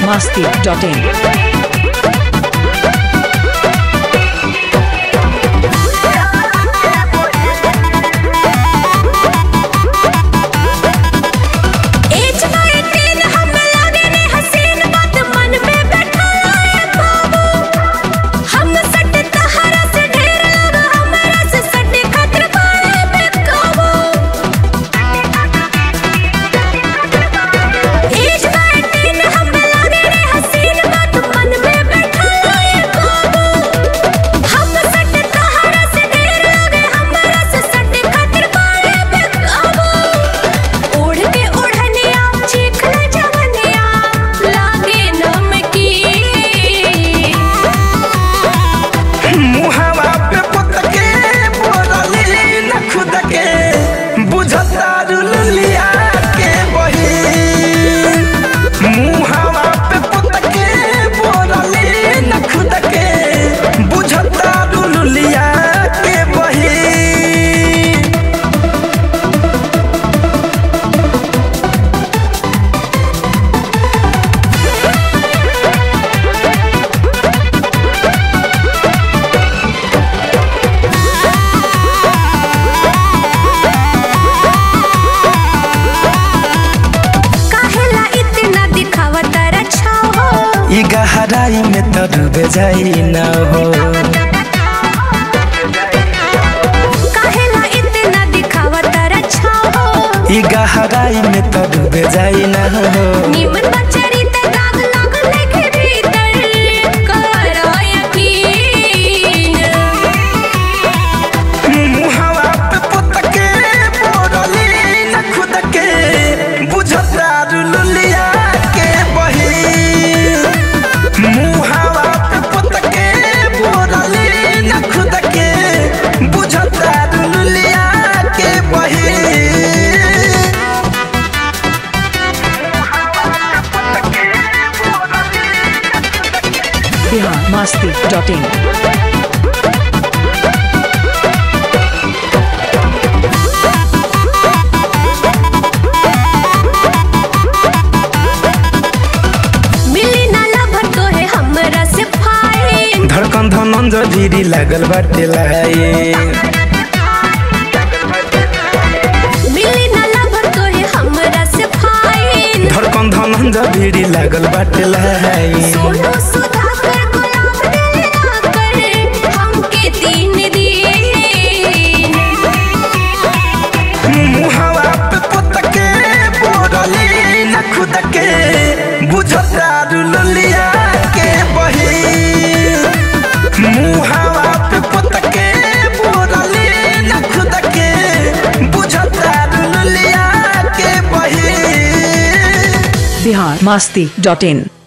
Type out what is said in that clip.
biharmasti.in एज nineteen हम लागे ने हसीन बात मन में बैठा है बाबू हम सट तहरा से ढेर लगा हमरा से सट खतर बाड़े बेकाबू एज नाइनटीन हम लागे ने हसीन बात मन में बैठा है बाबू हम सट तहरा से ढेर लगे हमरा से सट खतर बाड़े बेकाबू ओढ़ के ओढ़निया चीखना जवनिया लागे नमकी मुहावा पे पुतके बोरली न खुद के बुझता रुलिया के बही मुहावा पे पुतके बोरली न खुद के बुझता रुलिया के बही काहेला इतना दिखावत रच्छा हो ई गहराई में तो डूबे जाई न हो काहेला इतना दिखावत रच्छा हो ई गहराई में तो डूबे जाई न हो निमन बचरी ते दाग लाग लेके भीतर करो यकीन मुहावा पे पुतके बोरली न खुद के बुझता रुलिया के बही मुहावा पे पुतके बोरली न खुद के बुझता रुलिया के बही biharmasti.in मिली ना लभर तो है हमरा से फाइन धड़कन धनन जजीरी लागल बाटे लाए मिली ना लभर तो है हमरा से फाइन धड़कन धनन जजीरी लागल बाटे लाए सोनू सुधाकर गुलाब दिल आकर हमके तीन दिन मुहावा पे पुतके बोरली न खुद के बुझता रुलिया के बही मुहावा पे पुतके बोरली न खुद के बुझता रुलिया के बही biharmasti.in